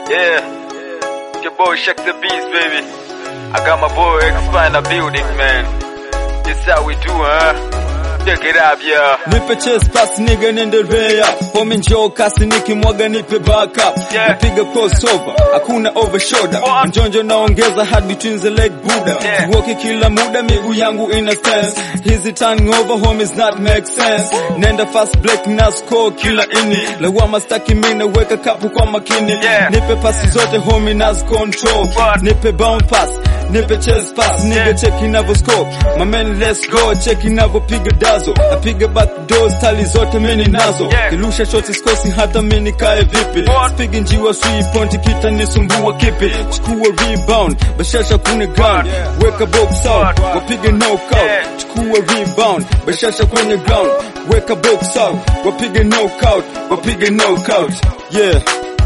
Yeah. Your boy Shaq the Beast, baby. I got my boy X in the building, man. This how we do, huh? Check it out, yeah. Nipe chest pass nigga niendelea Home njoo kasi nikimwaga nipe backup Yeah. Napiga crossover, hakuna over shoulder What? Njonjo naongeza hard between the leg buda Yeah. Siwoki kila muda miguu yangu ina sense Hizi turning over homies not make sense Nenda fast break na score kila ini Lawama staki mimi naweka kapu kwa makini Yeah. Nipe pasi zote homie nas control What? Nipe bound pass Nipe chest pass nigga Yeah. check inavyo score My man let's go check inavyopiga dazo Napiga back doors tali zote mimi nazo Yeah. Kilusha shoti sikosi hata mimi nikae vipi What? Spigi njiwa sui point kita nisumbua kipi Chukua rebound bashasha kune ground Yeah. Weka box out What? wapige knockout Yeah. Chukua rebound bashasha kwenye ground Weka box out wapige knockout wapige knockout Yeah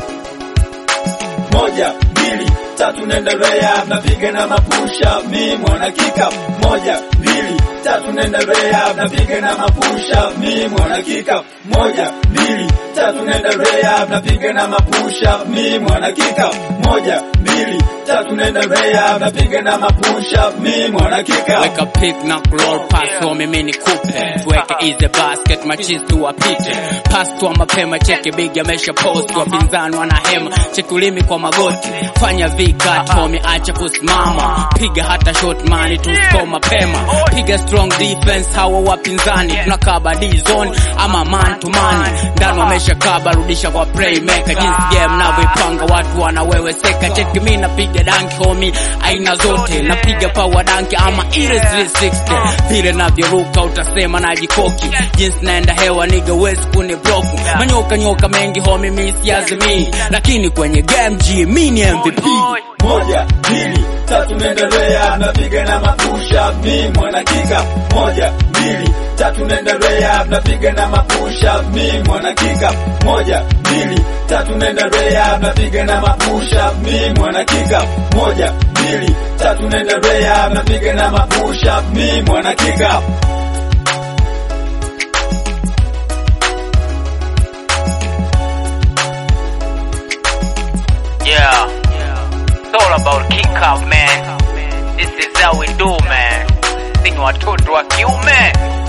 moja mbili tatu nenda rehab napiga na mapusha mi mwana kika moja mbili tatu nenda rehab napiga na mapusha mi mwana kika moja mbili tatu nenda rehab napiga na mapusha mi mwana kika moja mbili tatu nenda rehab napiga na mapusha mi mwana kika Weka pick na roll pass home mimi nikupe tuweke easy basket machis tuwapite pass tu mapema cheke big amesha post wapinzani wana hema cheki ulimi kwa magoti fanya vikat home acha kusimama piga hata shot mani tu score mapema piga strong defense hawa wapinzani tunakaba D zone ama man to man ndani wamesha kaba rudisha kwa playmaker jinsi game navyoipanga watu wanaweweseka cheki mimi napiga danki homie aina zote napiga power danki ama ile 360 vile navyoruka utasema najikoki jinsi naenda hewa niga wezi kuni bloku manyoka nyoka mengi homie mi siazimi lakini kwenye game G mi ni MVP moja mbili tatu nenda rehab napiga na mapusha mi mwana kika moja mbili tatu nenda rehab napiga na mapusha mi mwana kika moja mbili tatu nenda rehab napiga na mapusha mi mwana kika moja mbili tatu nenda rehab napiga na mapusha mi mwana kika Yeah. It's all about kick up, man. This is how we do, man. Sisi ni watoto wa kiume.